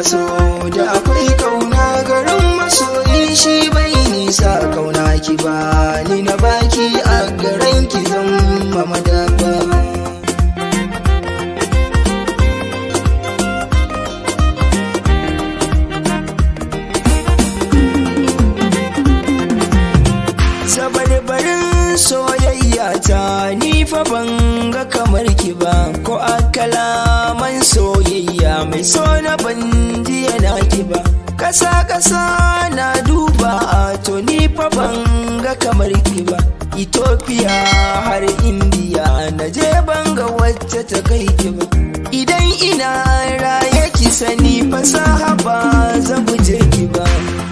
so da akwai kauna garin masoyi shi bai nisa kauna ki ba ni na baki a garin ki zan mamadafa sabarbarin soyayya ta ni fa ban ga kamar ki ba ko a kalaman soyayya mai so na ban ji yana ki ba kasa kasa na duba a to ni fa ban ga kamar ki ba Ethiopia har India na je ban ga wacce ta kai ki ba idan ina raye ki sani fasaha ba zan guje ki ba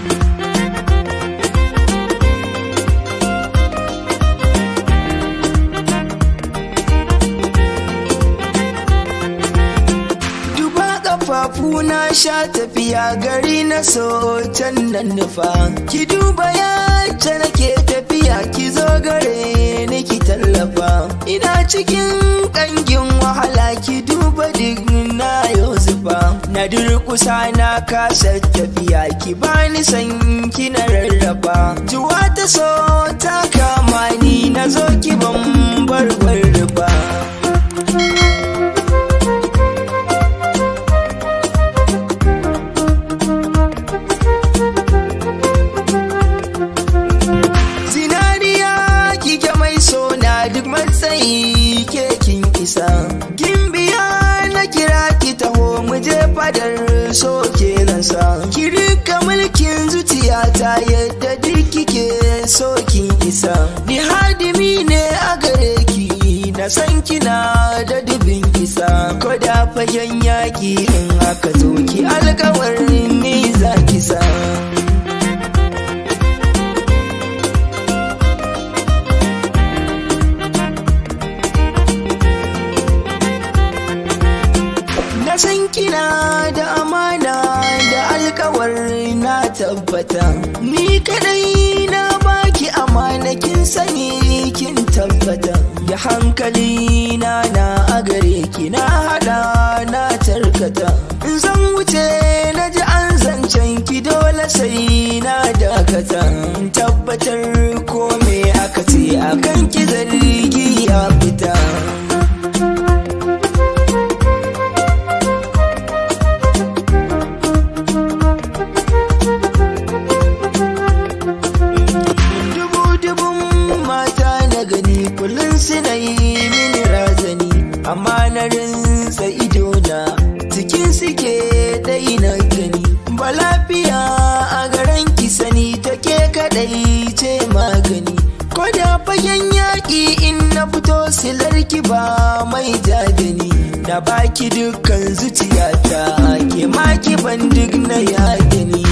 duba kafafu na sha tafiya gari na so can nan nufa ki duba yacce nake tafiya ki zo gare ni ki tallafa ina cikin kangin wahala ki duba duk na yau zufa na durkusa na kasa tafiya ki bani san ki na rarraba juwa ta so ta kama ni na zo ki ban barbar ba zinariya kike mai sona duk matsayi ke kin isa gimbiya na kira ki taho mu je fadar so ke sa ki rika mulkin zuciyata yadda duk kike so kin isa ni hadimi ne a gare ki na san kina da dubin isa ko da fagen yaki in aka zo ki alkawarin ni za ki sa na san kina da amana da alkawar na tabbata ni kadai na baki amana kin sani kin tabbata da hankali na na a gare ki na hada na tarkata in zan wuce na ji an zancen ki dole sai na dakata in tabbatar ko me aka ce akan ki zargi ya fita Dubu-dubun mata na gani kullum suna yi mini razani amma na rinsa idona cikin suke dai na gani ba lafiya a garin ki sani take kadai ce magani ko da fagen yaƙi in na fito silar ki ba mai jagani na baki dukkan zuciyata ke maki ban duk na yagani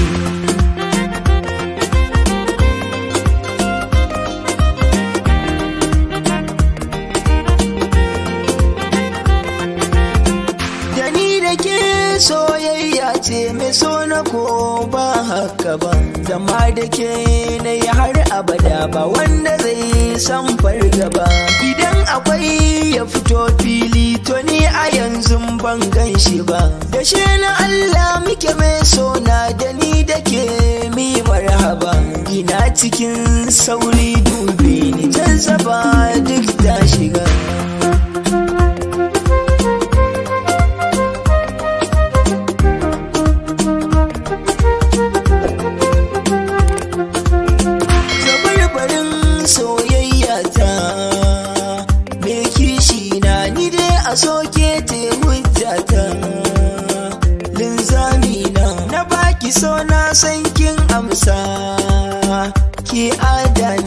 da ni da ke soyayya ce mai so na ko ba haka ba zama da ke na yi har abada ba wanda zai san fargaba idan akwai ya fito fili to ni a yanzu ban gan shi ba da shi na Allah muke mai sona da ni da ke mi marhaba ina cikin sauri dubi ni jazzaba duk ta shiga zabarbarin soyayya ta me kishi na ni dai a soke te hujjata linzami na na baki so na san kin amsa ki adana